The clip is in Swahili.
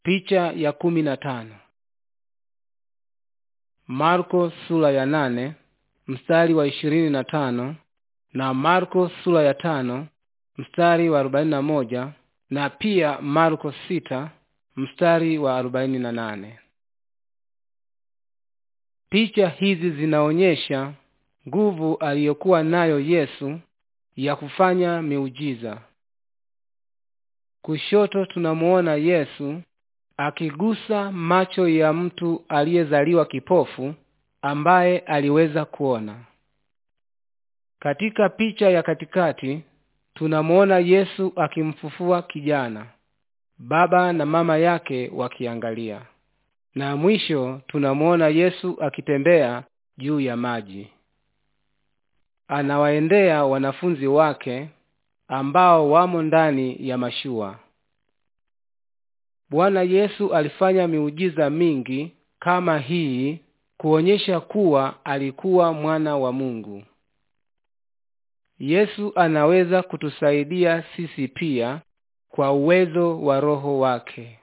Picha ya kumi na tano. Marko sura ya nane mstari wa ishirini na tano na Marko sura ya tano mstari wa arobaini na moja na pia Marko sita mstari wa arobaini na nane. Picha hizi zinaonyesha nguvu aliyokuwa nayo Yesu ya kufanya miujiza. Kushoto tunamuona Yesu akigusa macho ya mtu aliyezaliwa kipofu ambaye aliweza kuona. Katika picha ya katikati tunamuona Yesu akimfufua kijana, baba na mama yake wakiangalia, na mwisho tunamuona Yesu akitembea juu ya maji. Anawaendea wanafunzi wake ambao wamo ndani ya mashua. Bwana Yesu alifanya miujiza mingi kama hii kuonyesha kuwa alikuwa mwana wa Mungu. Yesu anaweza kutusaidia sisi pia kwa uwezo wa Roho wake.